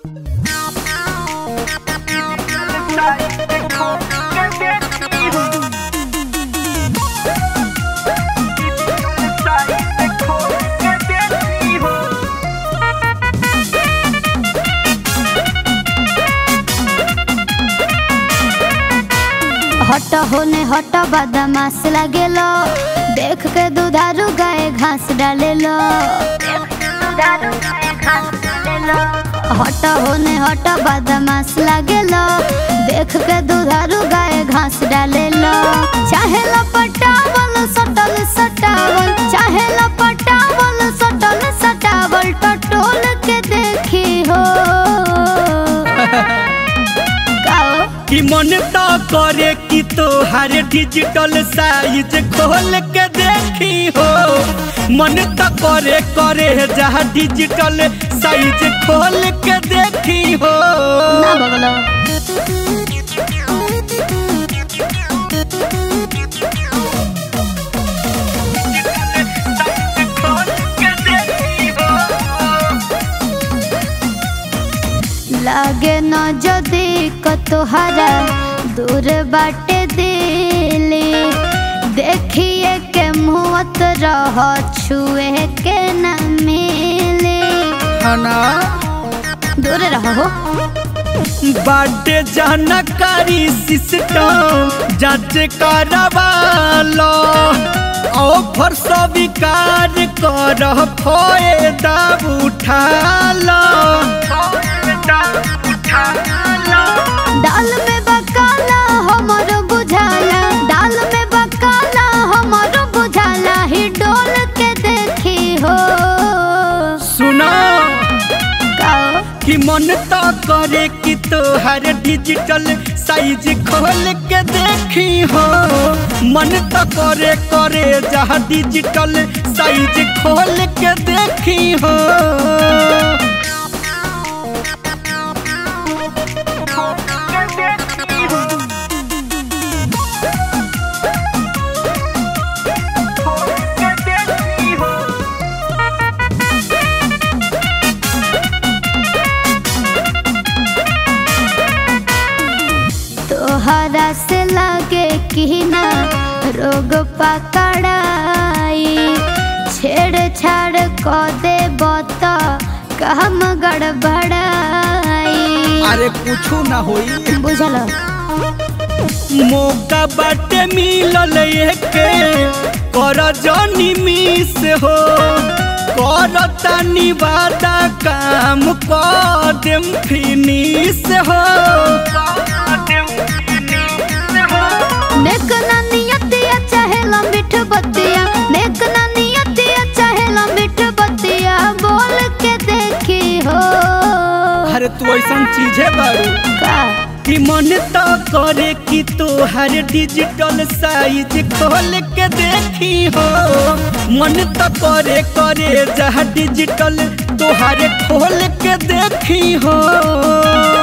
हट होने हट बदमाश लागेलो देख के दुधारू गाय घास डालेलो हट होने हट बदमाश लागेलो देख के दुधारू गाय घास डालेलो चाहे लपटावल सटल सटावल चाहे लपटावल सटल सटावल टटोल के देखी हो काओ कि मन तो करे कि तोहार डिजिटल साइज खोल के देखी हो मन तो करे करे जहाँ डिजिटल साइज खोल के देखी हो ना बगलो लागे न जदी कतोहरा दूर बाटे दिली देखिए के मुहत रह छुए के न मिली दूर रहो बाटे जानकारी सिस्टम जांच करवालो ऑफर स्वीकार कर फायदा उठा लो दाल में बकाला हमर बुझाला दाल में बकाला हमर बुझाला ही डोल के देखी हो सुनो काओ कि मन तो करे कि तोहर डिजिटल साइज खोल के देखी हो मन तो करे करे जहाँ डिजिटल साइज खोल के देखी हो तोहरा से लगे कि ना रोग पकड़ाई छेड़छाड़ क दे बत काम गड़बड़ाई अरे कुछ ना होई बुझल मौका बाटे मिलल एके कर जनी मिस हो कर तनी वादा काम कर देम फिनिश हो नेक ना नियतिया चाहे लंबिठ बतिया नेक ना नियतिया चाहे लंबिठ बतिया बोल के देखी हो अरे तू ऐसा चीज है बारू का कि मन तो करे कि तोहर डिजिटल साइज खोल के देखी हो मन तो करे करे जहाँ डिजिटल तोहर खोल के देखी हो